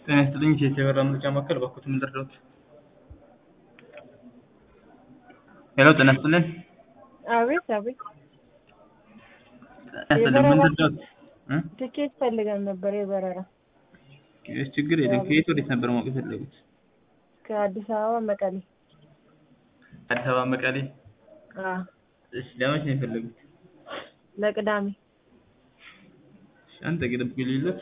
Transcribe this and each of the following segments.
ጤና ይስጥልኝ የኢትዮ የበራ መረጃ ማዕከል እባክዎት ምን ልርዳዎት? ሄሎ ጤና ይስጥልኝ አቤት አቤት ጤና ይስጥልኝ ምን ልርዳዎት? እ ትኬት ፈልገን ነበር የበረራ እሺ ችግር የለም ከየት ወዴት ነበር ማወቅ የፈለጉት? ከአዲስ አበባ መቀሌ አዲስ አበባ መቀሌ አዎ እሺ ለመቼ ነው የፈለጉት? ለቅዳሜ እሺ አንድ ደቂቃ ይጠብቁኝ ልይሎት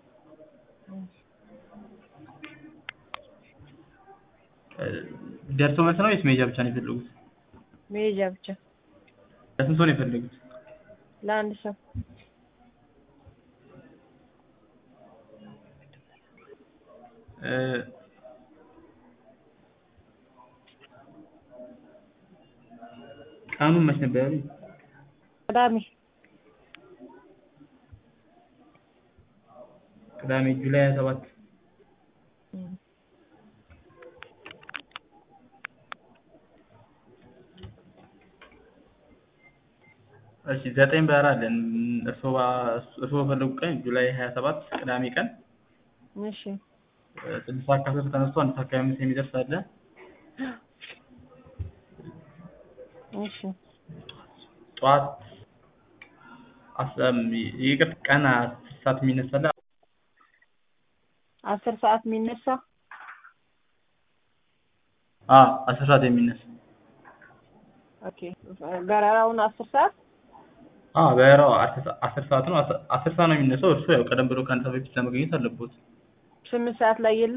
ደርሶ መልስ ነው ወይስ መሄጃ ብቻ ነው የፈለጉት? መሄጃ ብቻ ለስንት ሰው ነው የፈለጉት? ለአንድ ሰው እ ቀኑን መች ነበር ያሉኝ? ቅዳሜ ቅዳሜ ጁላይ ሀያ ሰባት እም እሺ ዘጠኝ በረራ አለን እርስዎ እርስዎ በፈለጉት ቀን ጁላይ ሀያ ሰባት ቅዳሜ ቀን እሺ ስድስት ሰዓት ከአስር ተነስቶ አንድ ሰዓት ከሀያ አምስት የሚደርስ አለ እሺ ጠዋት ይቅርታ ቀን አስር ሰዓት የሚነሳ አለ አስር ሰዓት የሚነሳ አዎ አስር ሰዓት የሚነሳ ኦኬ በረራውን አስር ሰዓት አዎ በረራው አስር ሰዓት ነው አስር ሰዓት ነው የሚነሳው እርስዎ ያው ቀደም ብሎ ከአንድ ሰዓት በፊት ለመገኘት አለብዎት ስምንት ሰዓት ላይ የለም